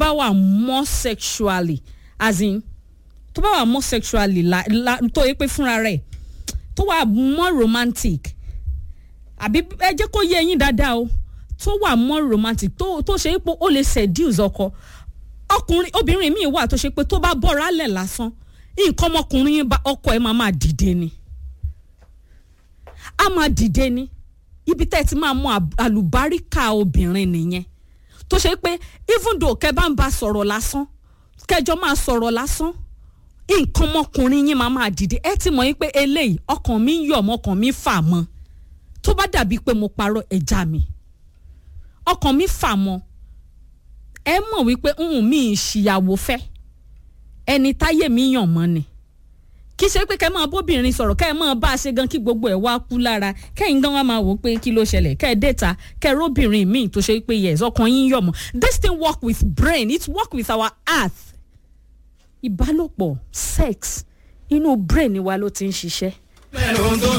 bá wà more sexually as in tó bá wà more sexually la, la, tó yẹ pé fúnra rẹ̀ tó wà more romantic àbí ẹ jẹ́ kó yé yín dáadáa o tó wà more romantic tó tó ṣe é pé ó lè seduce ọkọ ọkùnrin obìnrin míì wà tó ṣe pé tó bá bọ́ra lẹ̀ lásán nǹkan ọmọkùnrin bá ọkọ ẹ̀ máa máa dìde ni a máa dìde ni ibi tẹ́ ẹ ti máa mú àlùbáríkà obìnrin nìyẹn tó ṣe pé even though kẹ bá ń ba sọ̀rọ̀ lásán kẹjọ máa sọ̀rọ̀ lásán nǹkan ọmọkùnrin yín máa máa dìde ẹ ti mọ̀ yín pé eléyìí ọkàn mi ń yọ̀ mọ́ ọkàn mi fà mọ́ tó bá dàbí pé mo parọ́ ẹja mi ọkàn mi fà mọ́ ẹ mọ̀ wípé ń mi ìṣìyàwó fẹ́ ẹni táyé mi yàn mọ́ ni kì í ṣe pé kẹ́ máa bóbìnrin sọ̀rọ̀ kẹ́ ẹ máa bá a ṣe gan kí gbogbo ẹ̀ wá kú lára kẹ́yìn gan wá máa wò ó pé kí ló ṣẹlẹ̀ kẹ́ ẹ déta kẹ́ ẹ róbìnrin míì tó ṣe pé yes ọkàn yín yọ̀ mọ́ this thing work with brain it work with our heart ìbálòpọ̀ sex inú brain wa ló ti ń ṣiṣẹ́.